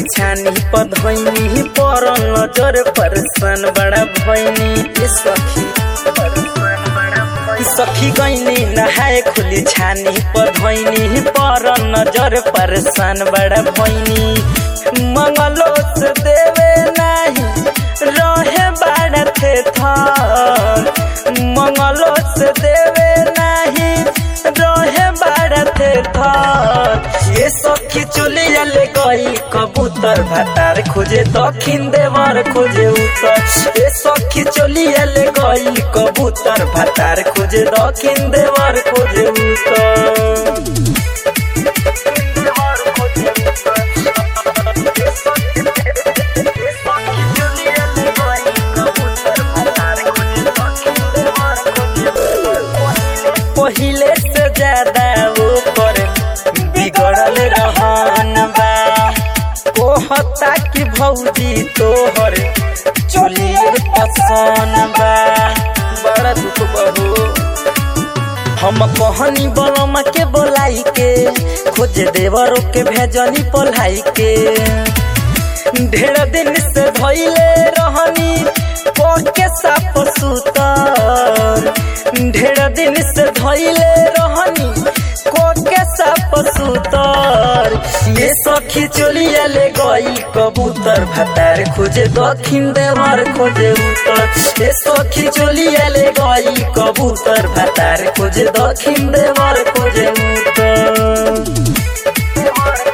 छानी पर धोइनी पर नजर परसन बड़ा भैनी ए सखी सखी गईनी नहाए खुली छानी पर धोइनी पर नजर परसन बड़ा भैनी मंगलो से देवे नाही रहे बाड़ा थे थर मंगलो से देवे नाही रहे बाड़ा थे थर ये सखी चुलिया ले गई कबूतर भातार खोजे दक्षिण देवर खोजे उत्तर ये सखी चुलिया ले गई कबूतर भातार खोजे दक्षिण देवर खोजे उत्तर पहिले से ज्यादा ऊपर बिगड़ल रहन बा कहता कि भौजी तोहर चलिए पसंद बा बड़ा दुख बहु हम कहनी बलमा के बोलाई के खोज देवरों के भेजनी पलाई के ढेर दिन से धैले रहनी के साप सुतर ढेर दिन से धैले रहनी के साप सुतर ये सखी चलिया ले गई कबूतर भातार खोजे दक्षिण देवर खोजे उत्तर ये सखी चलिया ले गई कबूतर भातार खोजे दक्षिण देवर खोजे उत्तर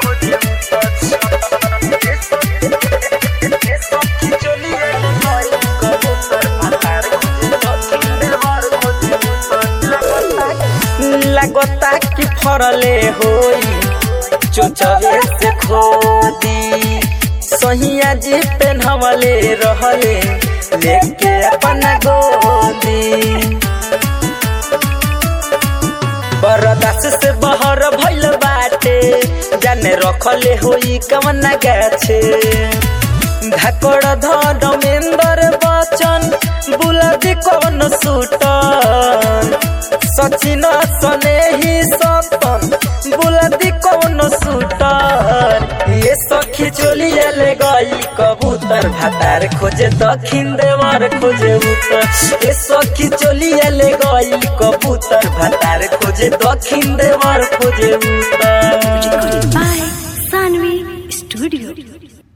लगता कि फरले होई चोचवे से खोदी सहिया जी पेन्हवले रहले लेके अपना गोदी बरदास से बहर भइल बाटे जाने रखले होई कवना गाछे धाकड़ धमेंद्र बचन बुलादी कवन सुटन सचिन सने ही सपन बुलादी कौन सुटर ये सखी चोलिया ले गई कबूतर भातार खोजे दक्षिण देवर खोजे उत्तर ये सखी चोलिया ले गई कबूतर भातार खोजे दक्षिण देवर खोजे उत्तर Recorded by Sanvi Studio.